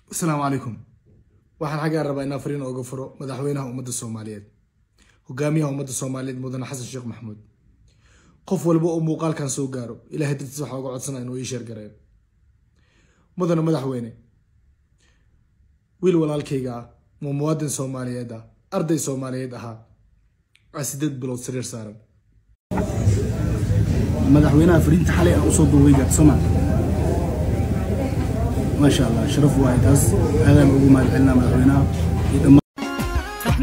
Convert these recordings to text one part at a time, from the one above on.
asalaamu calaykum waxaan xaggaa rabaa inaan fariin ooga furo madaxweynaha ummadda soomaaliyeed hogaamiyaha ummadda soomaaliyeed mudane xasan sheekh maxamuud qof walba oo muuqaalkan soo gaaro ilahay dartiis waxaa uga codsana inuu ii sheergareeyo mudane madaxweyne wiil walaalkayga ah ma muwaadin soomaaliyeed ah arday soomaaliyeed ahaa aa sideed bilood sariir saaran madaxweynaha fariinta xalay aan usoo duubay gaabsama maasha allah sharaf waaye taas aadaan ugu mahad celinaa madaxweynaha iyo dhammaan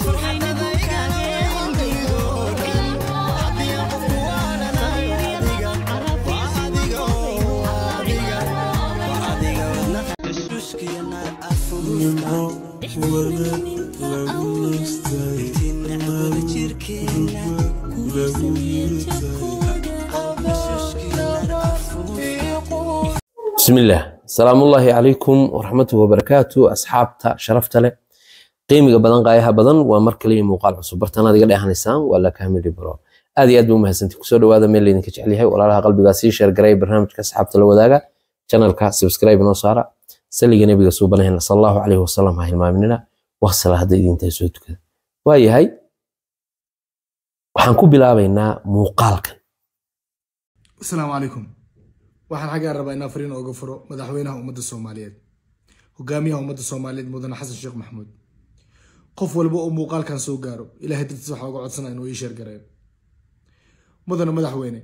bismillaah asalaamullaahi calaykum waraxmatuhi wabarakaatu asxaabta sharafta leh qiimiga badan qaayaha badan waa mar kaliya muuqaal cusub bartanaad iga dheehanaysaan waa lakamili bro aad iyo aad ba umahadsanti kusoo dhawaada meel laydinka jecel yahay walaalaha qalbigaa sii sheergaraya barnaamijka asxaabta la wadaaga janalka subscribe noo saara saliga nebiga suubanahayna sal allahu calayhi wasalam ha hilmaaminina waqsala hadda idintaa soo tukada waayahay waxaan ku bilaabaynaa muuqaalkan asalaamu calaykum waxaan xaggaa rabaa inaan fariin ooga furo madaxweynaha ummadda soomaaliyeed hogaamiyaha ummadda soomaaliyeed mudane xasan sheekh maxamuud qof walba oo muuqaalkan soo gaaro ilahay dartiis waxaa uga codsana inuu ii sheergareeyo mudane madaxweyne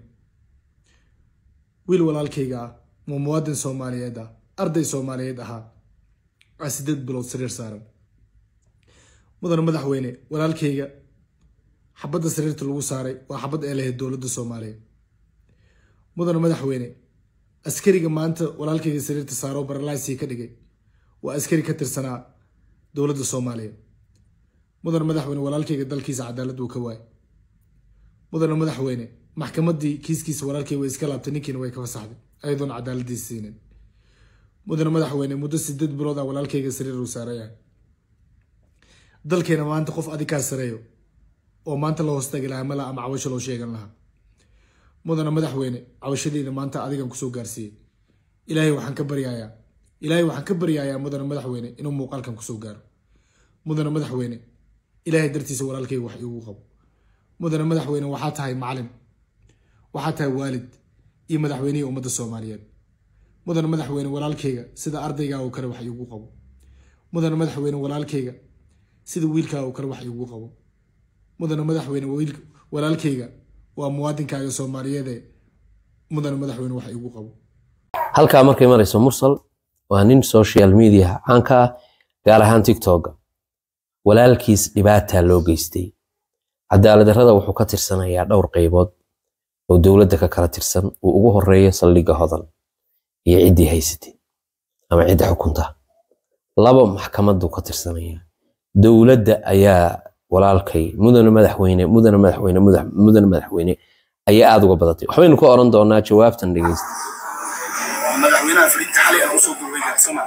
wiil walaalkayga ah ma muwaadin soomaaliyeed ah arday soomaaliyeed ahaa aa sideed bilood sariir saaran mudane madaxweyne walaalkayga xabadda sariirta lagu saaray waa xabad ee lahayd dowladda soomaaliya mudane madaxweyne askariga maanta walaalkayga sariirta saaro baralaysii ka dhigay waa askari ka tirsanaa dowladda soomaaliya mudane madaxweyne walaalkayga dalkiisa cadaalad uu ka waayay mudane madaxweyne maxkamaddii kiiskiisa walaalkay way iska laabtay ninkiina way ka fasaxday ayadoon cadaaladiisa siinin mudane madaxweyne muddo sideed bilood ah walaalkayga sariir uu saarayahay dalkeena maanta qof adikaa sareeyo oo maanta la hoostagi lahaa mala ama cawasho loo sheegan lahaa mudane madaxweyne cawashadeyda maanta adigan kusoo gaarsiiyey ilaahay waxaan ka baryayaa ilaahay waxaan ka baryayaa mudane madaxweyne inuu muuqaalkan kusoo gaaro mudane madaxweyne ilaahay dartiisa walaalkayga wax iigu qabo mudane madaxweyne waxaa tahay macalin waxaa tahay waalid iyo madaxweynihii ummadda soomaaliyeed mudane madaxweyne walaalkayga sida ardaygaa oo kale wax iigu qabo mudane madaxweyne walaalkayga sida wiilkaa oo kale wax iigu qabo mudane madaxweyne walaalkayga waa muwaadinkaaga soomaaliyeede mudane madaxweyne wax iigu qabo halkaa markay marayso mursal waa nin social media caanka ah gaar ahaan tiktoka walaalkiis dhibaataa loo geystay cadaaladdarrada wuxuu ka tirsanayaa dhowr qaybood oo dowladda ka kala tirsan uu ugu horeeyo saldhigga hodan iyo ciddii haysatay ama cidda xukunta laba maxkamaddu ka tirsanayaa dowladda ayaa walaalkay mudane madaxweyne mudane madaxweyne mudane madaxweyne ayaa aada uga badatay waxbaynu ka oran doonaa jawaabtan dhegeysta madaxweynaha fariinta xalay aan usoo duubay gaabsama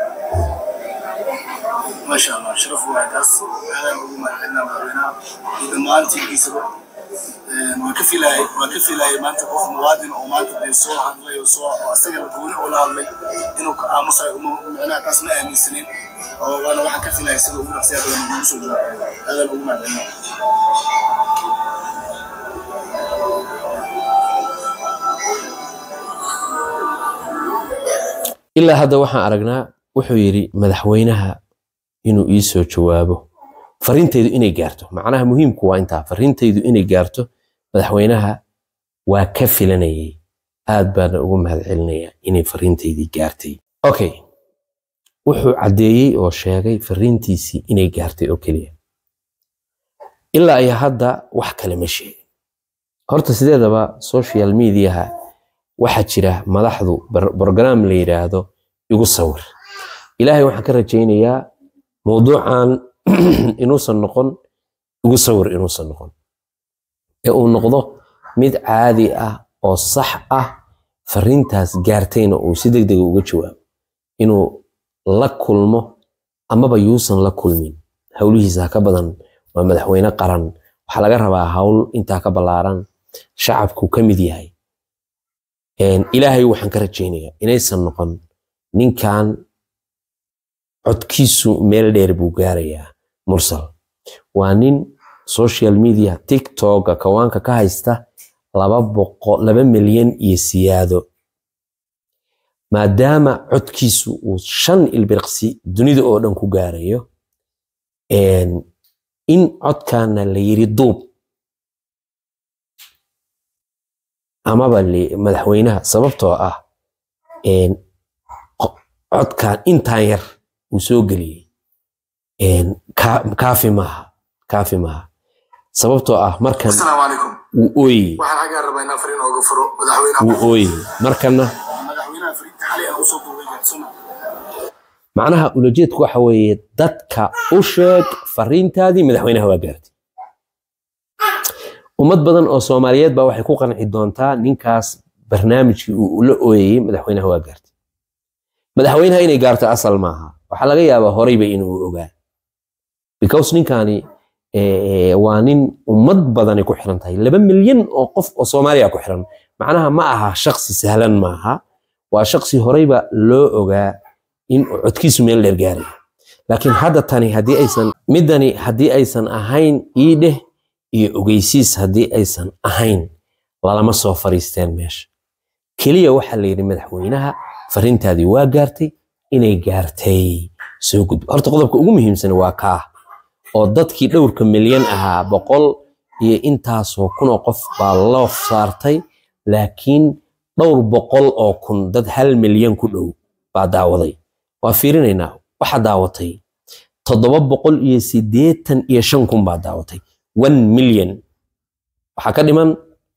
maasha allah sharaf waaye taas aadaan ugu mahad celinaa madaxweynaha iyo dhammaan tiimkiisaba waan ka filayay waan ka filayay maanta qof muwaadin oo maanta dee soo hadlay oo soo oo asagana gooni oo la hadlay inuu ka aamusayo uma micnaha taas ma aaminsanin oo waana waxaan ka filayay sida ugu dhaqsiya badan ugu soo jawaabay aadaan ugu mahad celinaa ilaa hadda waxaan aragnaa wuxuu yidhi madaxweynaha inuu ii soo jawaabo fariintaydu inay gaarto macnaha muhiimku waa intaa fariintaydu inay gaarto madaxweynaha waa ka filanayay aad baana ugu mahad celinayaa inay fariintaydii gaartay okay wuxuu caddeeyey oo sheegay fariintiisii inay gaartay oo keliya ilaa iyo hadda wax kale ma sheegin horta sideedaba social mediaha waxaa jira madaxdu brogram la yidhaahdo igu sawir ilaahay waxaan ka rajaynayaa mowduucan inuusan noqon igu sawir inuusan noqon ee uu noqdo mid caadi ah oo sax ah fariintaas gaartayna uu si deg dega uga jawaabo inuu la kulmo amaba yuusan la kulmin howlihiisa ka badan waa madaxweyne qaran waxaa laga rabaa hawl intaa ka ballaaran shacabku ka mid yahay ilaahay waxaan ka rajaynayaa inaysan noqon ninkan codkiisu meel dheer buu gaarayaa mursal waa nin social media tiktoka kawaanka ka haysta laba boqo laba milyan iyo siyaado maadaama codkiisu uu shan ilbirqsi dunida oo dhan ku gaarayo in codkaana la yiri duub amaba madaxweynaha sababtoo ah codkan intaan yar uu soo geliyey kaafi maaha kaafi maaha sababtoo ah markan asalaamu calaykum wuu ooyey waxaan xaggaa rabaa inaan fariin ooga furo madaxweynaha wuu ooyey markana madaxweynaha fariinta xalay aan usoo duubay gadsana macnaha ulajeedku waxa weeye dadka u sheeg fariintaadii madaxweynaha waa gaartay ummad badan oo soomaaliyeed baa waxay ku qanci doontaa ninkaas barnaamijkii uu la ooyayey madaxweynaha waa gaartay madaxweynaha inay gaarto asal maaha waxaa laga yaabaa horeyba inuu ogaa because ninkani waa nin ummad badani ku xiran tahay laba milyan oo qof oo soomaaliya ku xiran macnaha ma aha shaksi sahlan maaha waa shaksi horeyba loo ogaa in codkiisu meel dheer gaaraya laakiin hadda tani haddii aysan midani haddii aysan ahayn iidheh iyo ogeysiis haddii aysan ahayn lalama soo fariisteen meesha keliya waxaa la yidhi madaxweynaha fariintaadii waa gaartay inay gaartay soo gudbo horta qodobka ugu muhiimsan waa kaa oo dadkii dhowrka milyan ahaa boqol iyo intaasoo kunoo qof baa loo saartay laakiin dhowr boqol oo kun dad hal milyan ku dhow baa daawaday waa fiirinaynaa waxaa daawatay toddoba boqol iyo siddeetan iyo shan kun baa daawatay one milyan waxaa ka dhiman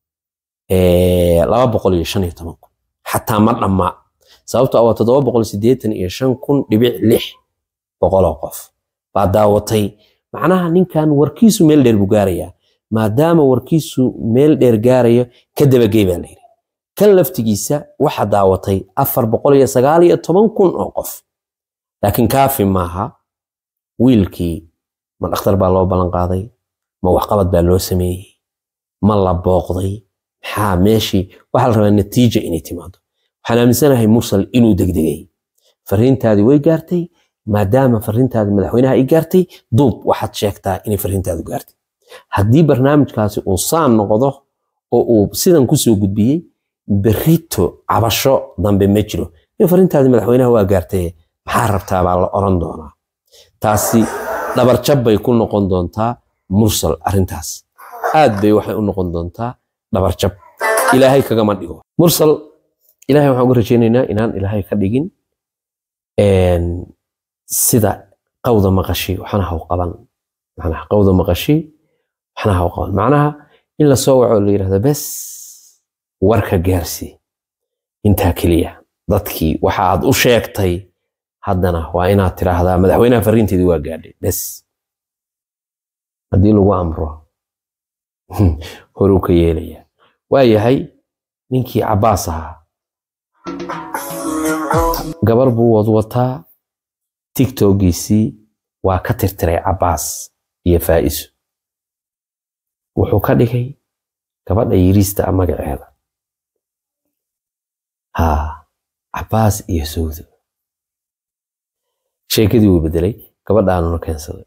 laba boqol iyo shan iyo toban kun xataa ma dhamma sababtoo ah waa toddoba boqol siddeetan iyo shan kun dhibic lix boqoloo qof baa daawatay macnaha ninkan warkiisu meel dheer buu gaarayaa maadaama warkiisu meel dheer gaarayo ka dabagey baa layidhi kan laftigiisa waxa daawatay afar boqol iyo sagaal iyo toban kun oo qof laakiin kaafi maaha wiilkii ma dhakhtar baa loo ballan qaaday ma waxqabad baa loo sameeyey ma la booqday maxaa meeshii waxaa la rabaa natiija inay timaado waxaan aaminsanahay mursal inuu degdegay fariintaadii way gaartay maadaama fariintaadii madaxweynaha ay gaartay duub waxaad sheegtaa inay fariintaadu gaartay haddii barnaamijkaasi uu saan noqdo oo uu sidan kusoo gudbiyey berrito cabasho dambe ma jiro in fariintaadii madaxweynaha waa gaartay maxaa rabtaa baa la oran doonaa taasi dhabarjab bay ku noqon doontaa mursal arrintaas aad bay waxay u noqon doontaa dhabarjab ilaahay kagama dhigo mursal ilaahay waxaan uga rajaynaynaa inaan ilaahay ka dhigin sida qawda maqashi waxana haw qaban macnaha qawda maqashi waxana haw qaban macnaha in la soo waco la yidhahdo bes warka gaarsi intaa keliya dadkii waxa aad u sheegtay haddana waa inaad tiraahdaa madaxweynaha fariinteedii waa gaadhay bes haddii lagu amro horuu ka yeelaya waa yahay ninkii cabbaas ahaa gabar buu wadwataa tiktokiisii waa ka tirtiray cabbaas iyo faa'iso wuxuu ka dhigay gabadha yiriista a magaceeda haa cabbaas iyo sawdo sheekadii wuu bedelay gabadhaanuna keensaday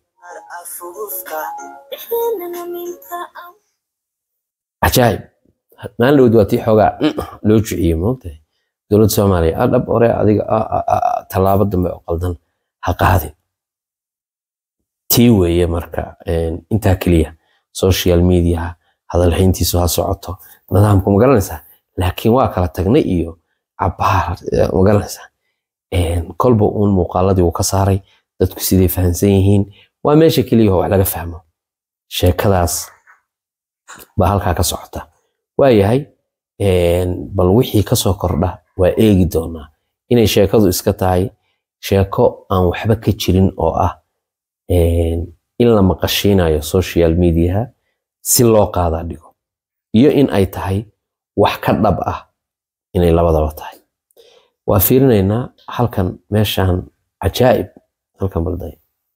cajaayib maalin dhowd waa tii xoogaa loo jiciyey moogtahay dowladda soomaaliya a dhab ore adiga tallaabo dambe oo qaldan ha qaadin tii weeye marka intaa keliya social media hadalhayntiisu ha socoto nidaamku ma garanaysaa laakiin waa kala tagnay iyo cabaar ma garanaysaa kolba uun muuqaaladii uu ka saaray dadku siday fahamsan yihiin waa meesha keliya wax laga fahmo sheekadaas baa halkaa ka socota waayahay bal wixii kasoo kordha waa eegi doonaa inay sheekadu iska tahay sheeko aan waxba ka jirin oo ah in la maqashiinayo social mediaha si loo qaadaa dhigo iyo in ay tahay wax ka dhab ah inay labadaba tahay waa fiirinaynaa halkan meeshan cajaa'ib halkan balday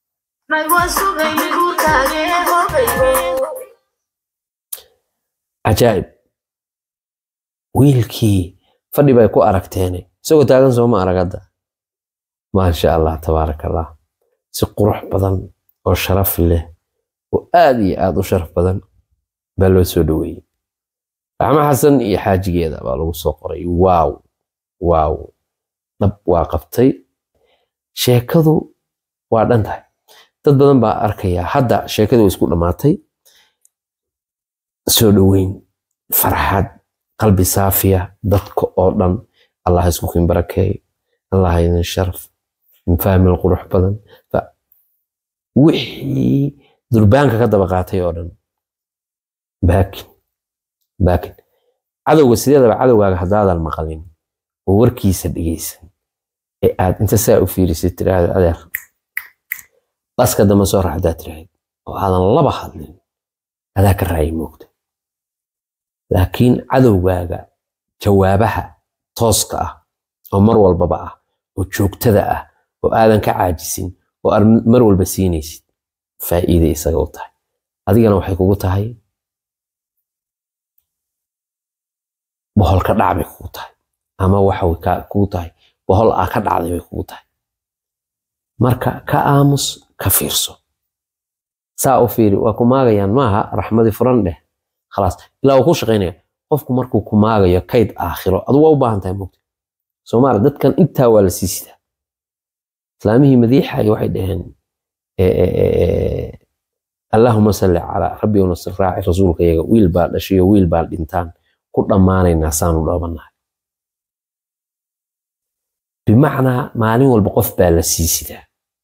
cajaa'ib wiilkii fadhi bay ku aragteene isagoo taagan sooma arag hadda maasha allah tabaaraka allah si qurux badan oo sharaf leh oo aad iyo aad u sharaf badan baa loo soo dhoweeyey raxmo xasan iyo xaajigeeda baa lagu soo qoray waaw waaw dhab waa qabtay sheekadu waa dhan tahay dad badan baa arkaya hadda sheekadu way isku dhammaatay soo dhoweyn farxad qalbi saafiya dadka oo dhan allah isku kin barakeeyo allah idin sharaf faamil qurux badan wixii durbaanka ka daba qaatay oo dhan baakin baakin cadowga sideedaba cadowgaaga haddaadan maqalin oo warkiisa dhegeysan ee aad inta saa u fiirisid tiraahda adeer baska dambe soo rax haddaad tiraahd oo aadan laba hadlin adaa ka raayay moogta laakiin cadowgaaga jawaabaha tooska ah oo mar walbaba ah oo joogtada ah oo aadan ka caajisin oo aad mar walba siinaysid faa'iida isaga u tahay adigana waxay kugu tahay boholka dhac bay kugu tahay ama waxa kugu tahay bohol aa ka dhacday bay kugu tahay marka ka aamus ka fiirso saa u fiiri waa ku maagayaan maaha raxmadii furan dheh khalaas ilaa uu ku shaqaynaya qofku markuu ku maagayo kayd aakhiro adu waa u baahan tahay mogta soomaali dadkan intaa waa la sii sidaa islaamihii madiixay waxay dhaheen allahuma salli calaa rabbi nasir raaci rasuulka iyaga wiil baa dhashayo wiil baa dhintaan ku dhammaanaynaa saanu dhoobanahay bimacnaa maalin walba qof baa la sii sidaa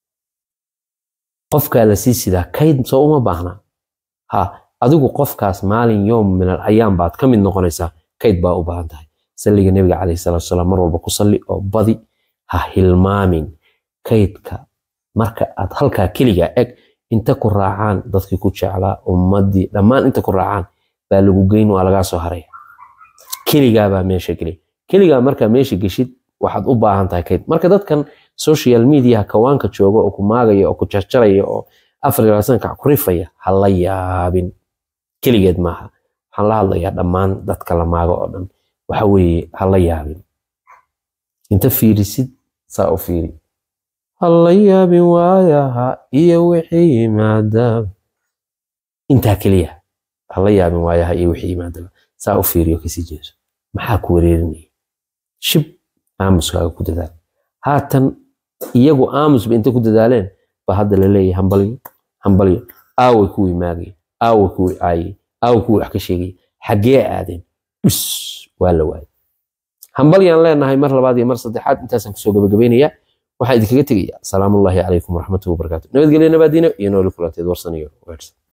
qofkaa la sii sidaa kayd soo uma baahna ha adigu qofkaas maalin yoom min al ayaam baad ka mid noqonaysaa kayd baa u baahan tahay salliga nebiga calayhi salaatu wasalaam mar walba ku salli oo badi ha hilmaamin kaydka marka aad halkaa keligaa eg inta ku raacaan dadkii ku jeclaa ummaddii dhammaan inta ku raacaan baa lagu geyn waa lagaa soo haraya keligaa baa meesha geliya keligaa markaa meesha geshid waxaad u baahan tahay kayd marka dadkan social media kawaanka jooga oo ku maagaya oo ku jarjaraya oo afar iyo labaatanka ku rifaya ha la yaabin keligeed maaha waxaan la hadlayaa dhammaan dadka la maago oo dhan waxa weeye ha la yaabin inta fiirisid saa u fiiri ha la yaabin waayaha iyo wixii yimaadaba intaa keliya ha la yaabin waayaha iyo wixii yimaadaba saa u fiiriyo kasii jeeso maxaa ku wareerinaya shib aamuskaaga ku dadaal haatan iyagu aamusba inta ku dadaaleen ba hadda la leeyahay hambalyo hambalyo aaway kuwii maagay aaway kuwii caayay aaway kuwii wax ka sheegay xaggee aadeen dhus waa la waayay hambalyaan leenahay mar labaad iyo mar saddexaad intaasaan kusoo gabagabaynayaa waxaan idinkaga tegayaa salaamullaahi calaykum waraxmatullahi wabarakaatu nabadgelyo nabaadiino iyo nooli kulanteed warsan iyo weersan